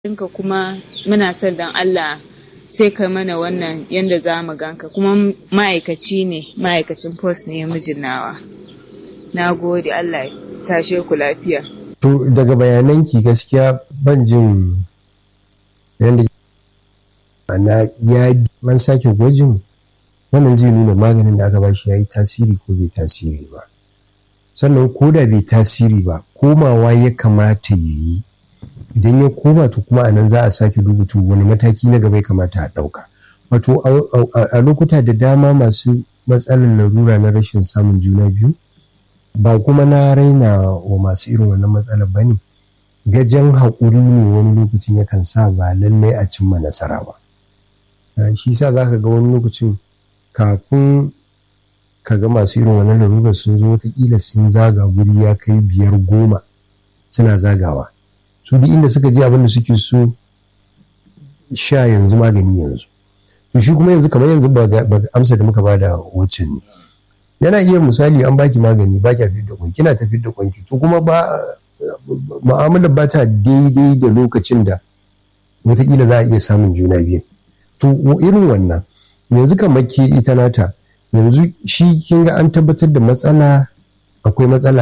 ka kuma muna son dan Allah sai ka mana wannan yanda za mu ganka kuma ma'aikaci ne ma'aikacin post ne mijin nawa na gode Allah ya tashe ku lafiya to daga bayananki gaskiya ban jin yadda ana ya man sake gwajin wannan zai nuna maganin da aka bashi ya yi tasiri ko bai tasiri ba sannan ko da bai tasiri ba komawa ya kamata ya yi idan ya koma to kuma anan za a sake rubutu wani mataki na gaba ya kamata a ɗauka wato a lokuta da dama masu matsalar larura na rashin samun juna biyu ba kuma na raina wa masu irin wannan matsalar ba ne gajen haƙuri ne wani lokacin yakan sa ba lallai a cimma nasara ba shi sa za ka ga wani lokacin kafin ka ga masu irin wannan larurar sun zo watakila sun zaga guri ya kai biyar goma suna zagawa su duk inda suka je abin da suke so sha yanzu magani yanzu to shi kuma yanzu kamar yanzu ba amsa da muka bada wacce ne yana iya misali an baki magani ba kya fitar da kwanki kina ta fitar da kwanki to kuma ba mu'amalar ba ta daidai da lokacin da wataƙila za a iya samun juna biyu to irin wannan yanzu kamar ke ita nata yanzu shi kin ga an tabbatar da matsala akwai matsala